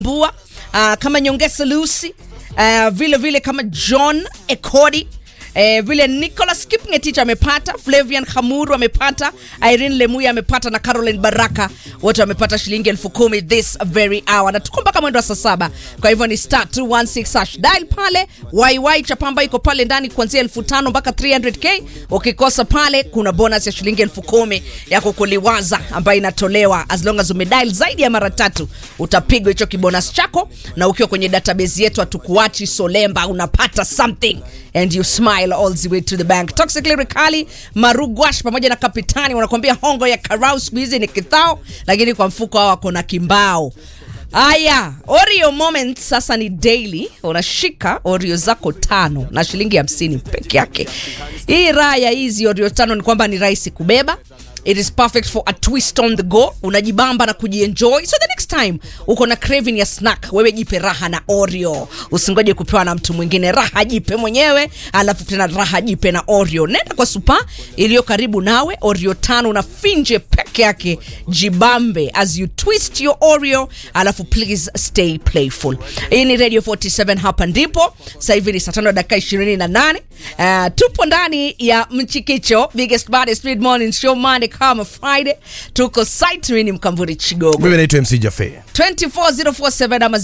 Bua uh, kama Nyongesa Lucy uh, vile vile kama John Ekodi Eh, vile Nicholas Kipngetich amepata, Flavian Hamuru amepata, Irene Lemuya amepata na Caroline Baraka wote wamepata shilingi elfu kumi this very hour, na tuko mpaka mwendo wa saa saba. Kwa hivyo ni star 216 hash dial pale. YY Chapamba iko pale ndani kuanzia elfu tano mpaka 300k. Ukikosa pale, kuna bonus ya shilingi elfu kumi ya kukuliwaza ambayo inatolewa as long as umedial zaidi ya mara tatu, utapigwa hicho kibonus chako, na ukiwa kwenye database yetu hatukuachi Solemba, unapata something and you smile all the way to the bank. Toxic Lyrically, Marugwash pamoja na Kapitani wanakuambia hongo ya karau siku hizi ni kithao, lakini kwa mfuko hao wako na kimbao. Aya, Oreo moment sasa ni daily. Unashika Oreo zako tano na shilingi hamsini peke yake. Hii raha ya hizi Oreo tano ni kwamba ni rahisi kubeba. It is perfect for a twist on the go. Unajibamba na kujienjoy. So the next time uko na craving ya snack, wewe jipe raha na Oreo. Usingoje kupewa na mtu mwingine. Raha jipe mwenyewe, alafu tena raha jipe na Oreo. Nenda kwa supa iliyo karibu nawe, Oreo tano na finje peke yake. Jibambe as you twist your Oreo, alafu please stay playful. Hii ni Radio 47 hapa ndipo. Sasa hivi ni saa tano dakika 28. Uh, tupo ndani ya Mchikicho, biggest baddest mid morning show Monday kama Friday. Tuko site, mimi ni Mkamburi Chigogo. mimi naitwa mc jafe 24047 ama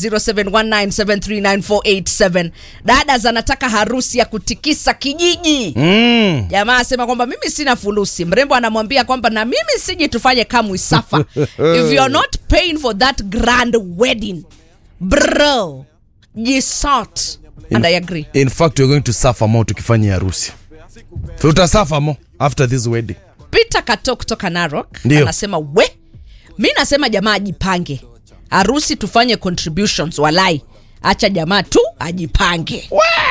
0719739487. Dada zanataka harusi ya kutikisa kijiji. mm. Jamaa asema kwamba mimi sina fulusi. Mrembo anamwambia kwamba na mimi siji tufanye kama Isafa. If you're not paying for that grand wedding, bro, jisort. And I agree. in fact we're going to suffer more tukifanya harusi tutasuffer more after this wedding Peter Kato kutoka Narok Ndio. anasema we, mi nasema jamaa ajipange, harusi tufanye contributions, walai, acha jamaa tu ajipange.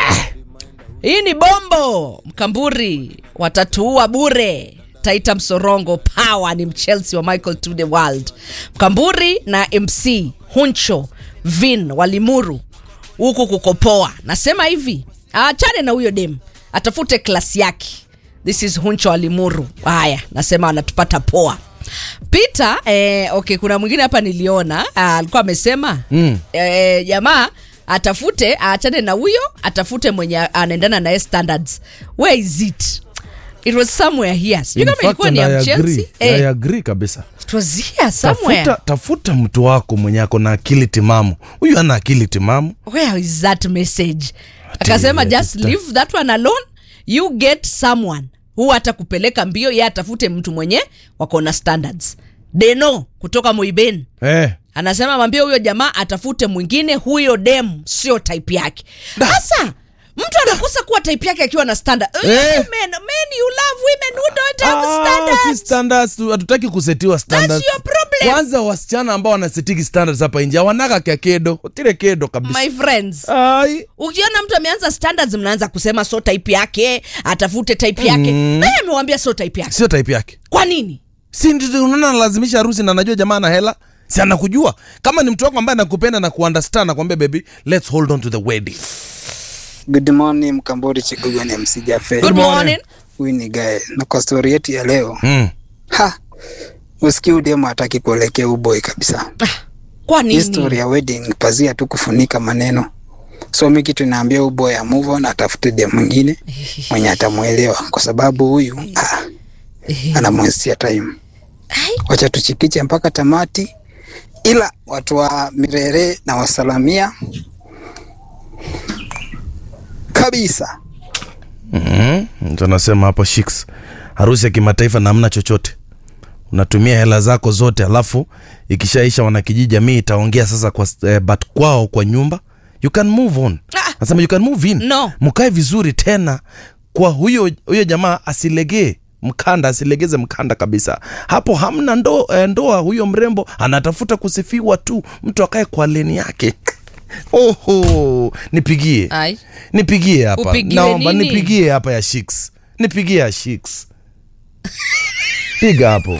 Hii ni bombo Mkamburi, watatuua bure. Taita Msorongo Power ni Mchelsea wa Michael to the World. Mkamburi na MC Huncho Vin walimuru huku kukopoa. Nasema hivi, aachane na huyo dem, atafute klasi yake. This is Huncho Alimuru. Haya, nasema anatupata poa. Peter, eh, okay, kuna mwingine hapa niliona ah, alikuwa amesema mm. eh, jamaa atafute aachane na huyo atafute mwenye anaendana naye standards. Where is it? It was somewhere here. Sijui In kama fact, ilikuwa ni and ya I Chelsea. agree. I Eh, agree kabisa it was here somewhere. tafuta, tafuta mtu wako mwenye ako na akili timamu huyu ana akili timamu where is that message akasema Ati, just ati- leave that one alone you get someone huu hata kupeleka mbio ye atafute mtu mwenye wako na standards deno kutoka muiben eh. anasema mwambie huyo jamaa atafute mwingine huyo dem sio type yake sasa mtu anakosa kuwa type yake akiwa na standard Eh. men, men you love women who don't have Ah, standards si standards tu, hatutaki kusetiwa standards. your problem. kwanza wasichana ambao wanasetiki standards hapa nje awanaka kya kedo tile kedo kabisa my friends Ai. ukiona mtu ameanza standards mnaanza kusema so type yake atafute type yake mm. naye amewambia so type yake sio type yake kwa nini si ndio unaona analazimisha harusi na najua jamaa na hela si anakujua kama ni mtu wako ambaye anakupenda na kuunderstand nakwambia baby let's hold on to the wedding Good morning Mkambori Chikugo ni MC Jafe. good morning Huyu ni Gae. Na kwa story yetu ya leo, mm. ha, usikii udemo hataki kuelekea uboi kabisa. kwa Hii story nini ya wedding pazia tu kufunika maneno. So mi kitu naambia uboy ya move on, atafute dem mwingine mwenye atamwelewa, kwa sababu huyu ah, anamwestia time. Ai. Wacha tuchikiche mpaka tamati, ila watu wa Mirere na wasalamia kabisa. mm. anasema hapo shiks harusi ya kimataifa na hamna chochote unatumia hela zako zote alafu ikishaisha wanakijiji jamii itaongea sasa kwa eh, but kwao kwa nyumba you can move on Ah. nasema you can move in No. mkae vizuri tena kwa huyo huyo jamaa asilegee mkanda asilegeze mkanda kabisa hapo hamna ndo, eh, ndoa huyo mrembo anatafuta kusifiwa tu mtu akae kwa leni yake oho nipigie Ai. nipigie hapa Upigiwe naomba nini? nipigie hapa ya shiks nipigie ya shiks piga hapo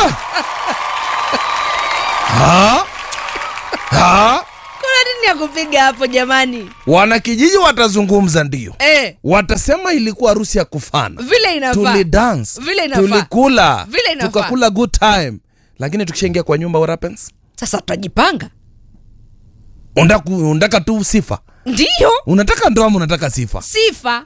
ha? Ha? kuna nini ya kupiga piga hapo jamani wanakijiji watazungumza ndio eh, watasema ilikuwa harusi ya kufana vile inafaa tulidance Vile inafaa. tulikula Vile inafaa. tukakula good time lakini tukishaingia kwa nyumba what happens sasa tutajipanga Undaku- undaka tu sifa ndiyo unataka ndoa ama unataka sifa sifa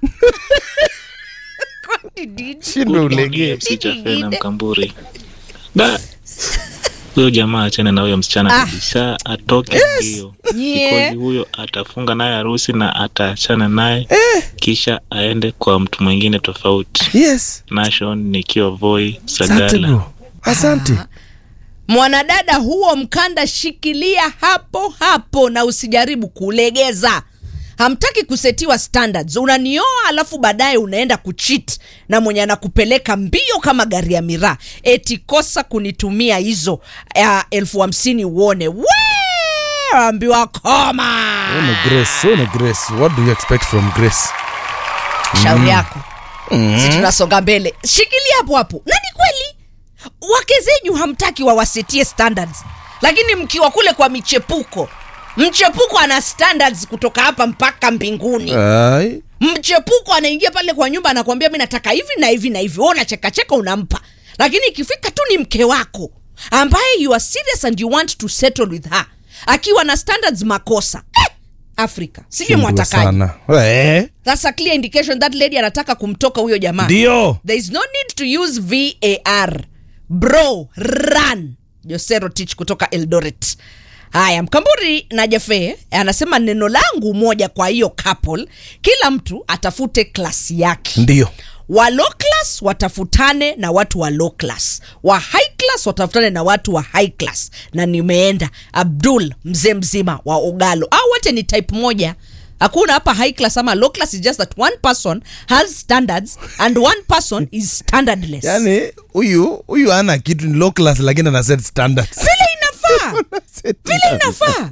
Kwani nini? shindwe ulegee FC Jafena Mkamburi. Da. Huyo jamaa achane na huyo msichana Ah. kabisa, atoke mbio. Nyie. Kikozi huyo atafunga naye harusi na ataachana naye kisha aende kwa mtu mwingine tofauti. yes Nation nikiwa Voi asante Sagala. bro asante mwanadada huo mkanda shikilia hapo hapo na usijaribu kulegeza hamtaki kusetiwa standards unanioa alafu baadaye unaenda kuchit na mwenye anakupeleka mbio kama gari ya miraa eti kosa kunitumia hizo uh, elfu hamsini uone we ambiwa koma Huyu ni grace huyu ni grace what do you expect from grace shauri yako si tunasonga mbele shikilia hapo hapo na ni kweli wake zenyu hamtaki wawasetie standards lakini mkiwa kule kwa michepuko mchepuko ana standards kutoka hapa mpaka mbinguni Ai. mchepuko anaingia pale kwa nyumba anakuambia mi nataka hivi na hivi na hivi wewe unachekacheka unampa lakini ikifika tu ni mke wako ambaye you are serious and you want to settle with her akiwa na standards makosa eh, afrika sijui Shindwe mwatakaji sana Eh, That's a clear indication that lady anataka kumtoka huyo jamaa. ndio There is no need to use VAR. Bro, run. Josero Tich kutoka Eldoret. Haya, Mkamburi na Jafe anasema neno langu moja kwa hiyo couple, kila mtu atafute klasi yake. ndio Wa low class watafutane na watu wa low class, wa high class watafutane na watu wa high class. Na nimeenda Abdul mzee mzima wa Ogalo, au wote ni type moja. Hakuna hapa high class ama low class, is just that one person has standards and one person is standardless. yani huyu huyu ana kitu ni low class lakini ana set standards vile inafaa vile inafaa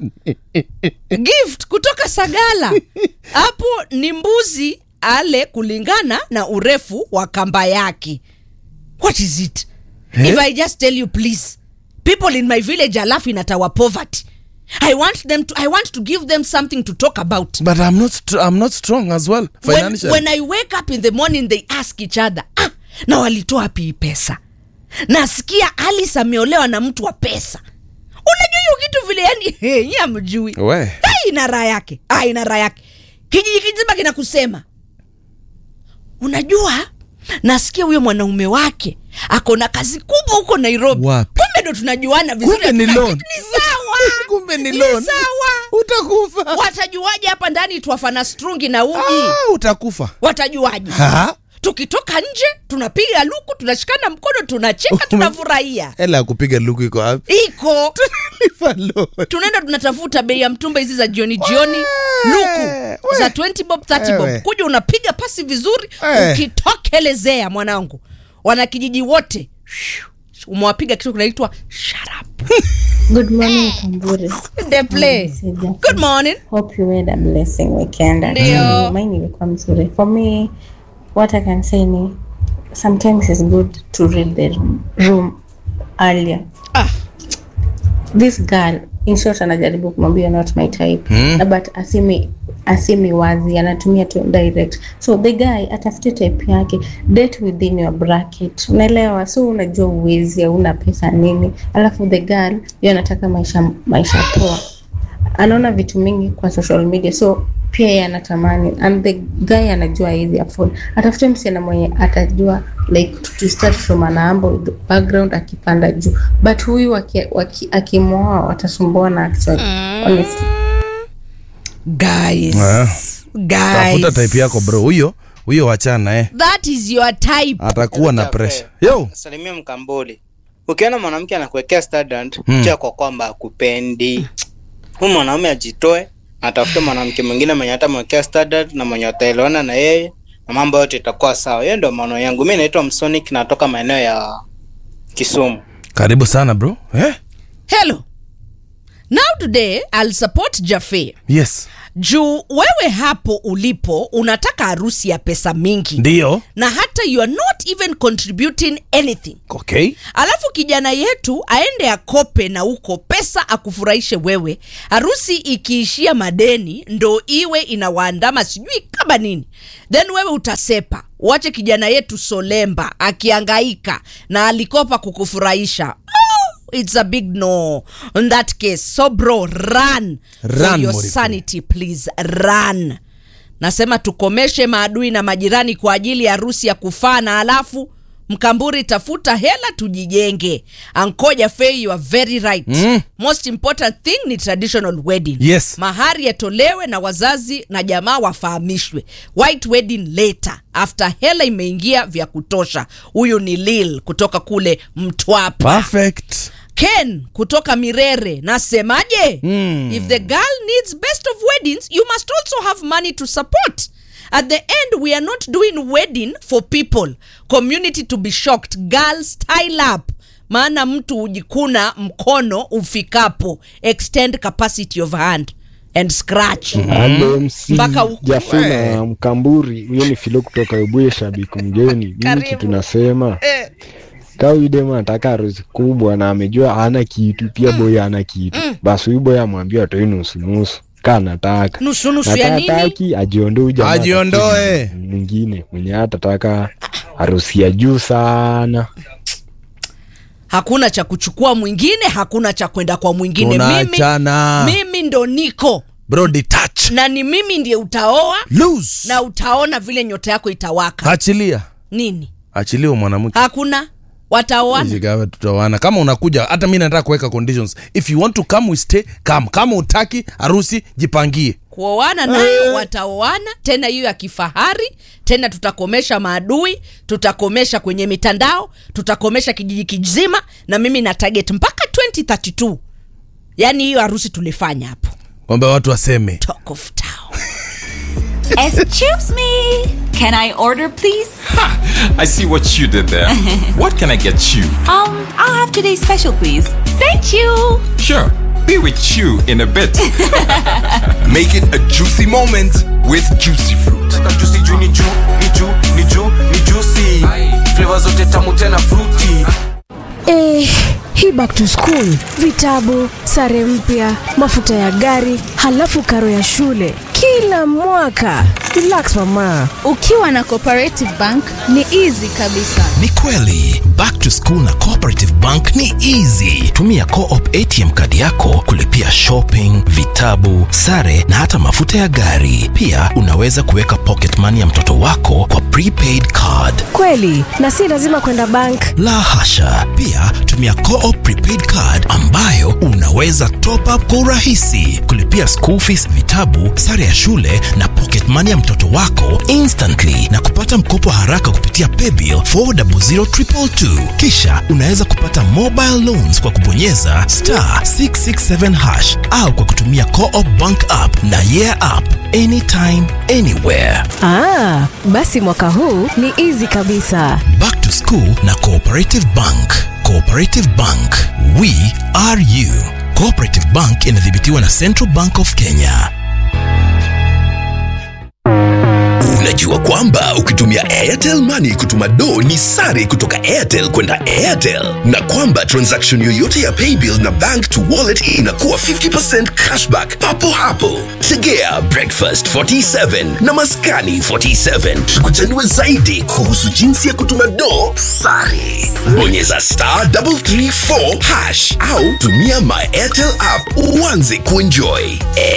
gift kutoka sagala hapo ni mbuzi ale kulingana na urefu wa kamba yake what is it Eh? if i just tell you please people in my village are laughing at our poverty i want them to i want to give them something to talk about but i'm not str- i'm not strong as well when, financially when i wake up in the morning they ask each other ah, na walitoa wapi hii pesa nasikia alice ameolewa na mtu wa pesa unajua hiyo kitu vile yani hey, amjui we hey, ina raha yake ah, ina raha yake kijiji kizima kinakusema unajua nasikia huyo mwanaume wake ako na kazi kubwa huko nairobi Wapi? kumbe ndo tunajuana vizuri Kumbe ni hatuna loan. kitu. ni sawa kumbe ni loan sawa utakufa watajuaje hapa ndani twafana strungi na uji ah, utakufa watajuaje Ha? tukitoka nje tunapiga luku tunashikana mkono tunacheka tunafurahia hela ya kupiga luku iko wapi iko Lipa loan. tunaenda tunatafuta bei ya mtumba hizi za jioni jioni luku we. za 20 bob 30 Wewe. bob kuja unapiga pasi vizuri Eh. ukitokelezea mwanangu wanakijiji wote umewapiga kitu kinaitwa shut up Good morning, Kamburi. the play good morning Hope you had a blessing weekend. Ndio. Mm, Mine ilikuwa mzuri. For me, what I can say ni sometimes it's good to read the room earlier. Ah. This girl in short anajaribu kumwambia "You're not my type mm. but asimi asimi wazi anatumia tu direct so the guy atafute type yake date within your bracket unaelewa so unajua uwezi hauna pesa nini alafu the girl yo anataka maisha maisha poa anaona vitu mingi kwa social media so pia yeye anatamani and the guy anajua hizi afford atafute msichana mwenye atajua like to, to start from anaambo with the background akipanda juu but huyu aki- waki- akimwoa watasumbuana actually honestly guys Ah. guys tafuta type yako bro huyo huyo wachana eh that is your type atakuwa na pressure yo salimia mkambuli ukiona mwanamke anakuwekea standard Hmm. jua kwa kwamba akupendi huyu mwanaume ajitoe atafute mwanamke mwingine mwenye atamwekea standard na mwenye ataelewana na yeye na mambo yote itakuwa sawa hiyo ndio maono yangu mi naitwa msonic natoka maeneo ya kisumu karibu sana bro eh hello now today i'll support jafe yes juu wewe hapo ulipo unataka harusi ya pesa mingi ndiyo na hata you are not even contributing anything okay alafu kijana yetu aende akope na huko pesa akufurahishe wewe harusi ikiishia madeni ndo iwe inawaandama sijui kama nini then wewe utasepa uache kijana yetu solemba akiangaika na alikopa kukufurahisha oh, it's a big no in that case so bro run, for Run, your Muriku. sanity please run nasema tukomeshe maadui na majirani kwa ajili ya harusi ya kufaa na alafu mkamburi tafuta hela tujijenge ankoja fei you are very right Mm. most important thing ni traditional wedding Yes. mahari yatolewe na wazazi na jamaa wafahamishwe white wedding later after hela imeingia vya kutosha huyu ni lil kutoka kule mtwapa perfect ken kutoka mirere nasemaje Mm. if the girl needs best of weddings you must also have money to support at the end we are not doing wedding for people community to be shocked girl style up maana mtu hujikuna mkono ufikapo extend capacity of hand and scratch Halo MC Mpaka huku. Jafina Mkamburi, huyo ni Filo kutoka Webuye, shabiki mgeni. Mimi Karibu. kitu nasema Eh. kama huyu demu anataka harusi kubwa na amejua hana kitu, pia boy hana kitu, basi huyu boy amwambie atoe nusu nusu kaa anataka nusu nusu na ya kaa nini hataki ajiondoe huyu jamaa Ajiondoe. atafute mwingine mwenye atataka harusi ya juu sana. hakuna cha kuchukua mwingine hakuna cha kwenda kwa mwingine mimi, tunaachana mimi ndo niko bro detach na ni mimi ndiye utaoa lose na utaona vile nyota yako itawaka achilia nini achilia mwanamke hakuna wataoana Jigawe tutaoana kama unakuja hata mi nataka kuweka conditions if you want to come we stay come kama utaki harusi jipangie kuoana nayo wataoana tena hiyo ya kifahari tena tutakomesha maadui tutakomesha kwenye mitandao tutakomesha kijiji kizima na mimi na target mpaka 2032 yaani hiyo harusi tulifanya hapo kwamba watu waseme talk of town Excuse me. Can I order, please? I see what you did there. what can I get you? Um, I'll have today's special, please. Thank you. Sure, be with you in a bit. Make it a juicy moment with juicy fruit. juicy juu ni juu ni juu ni juu ni juicy flavor zote tamu tena fruity Eh, hii back to school, vitabu, sare mpya, mafuta ya gari, halafu karo ya shule kila mwaka. Relax mama. ukiwa na cooperative bank ni easy kabisa Ni kweli, back to school na Cooperative Bank ni easy. Tumia Co-op ATM kadi yako kulipia shopping, vitabu, sare na hata mafuta ya gari. Pia unaweza kuweka pocket money ya mtoto wako kwa prepaid card. Kweli, na si lazima kwenda bank. La hasha. Pia tumia Co-op prepaid card ambayo unaweza top up kwa urahisi, kulipia school fees, vitabu, sare ya shule na pocket money ya mtoto wako instantly na kupata mkopo haraka kupitia paybill 400222. Kisha unaweza kupata mobile loans kwa kubonyeza star 667 hash au kwa kutumia Co-op bank app na yeah app anytime anywhere. Ah, basi mwaka huu ni easy kabisa. Back to School na Cooperative Bank. Cooperative Bank, we are you. Cooperative Bank inadhibitiwa na Central Bank of Kenya. Unajua kwamba ukitumia Airtel Money kutuma do ni sare kutoka Airtel kwenda Airtel, na kwamba transaction yoyote ya paybill na bank to wallet inakuwa 50% cashback papo hapo. Tegea Breakfast 47 na Maskani 47 tukuchanue zaidi kuhusu jinsi ya kutuma do sare. Bonyeza star 334 hash au tumia my Airtel app uanze kuenjoy.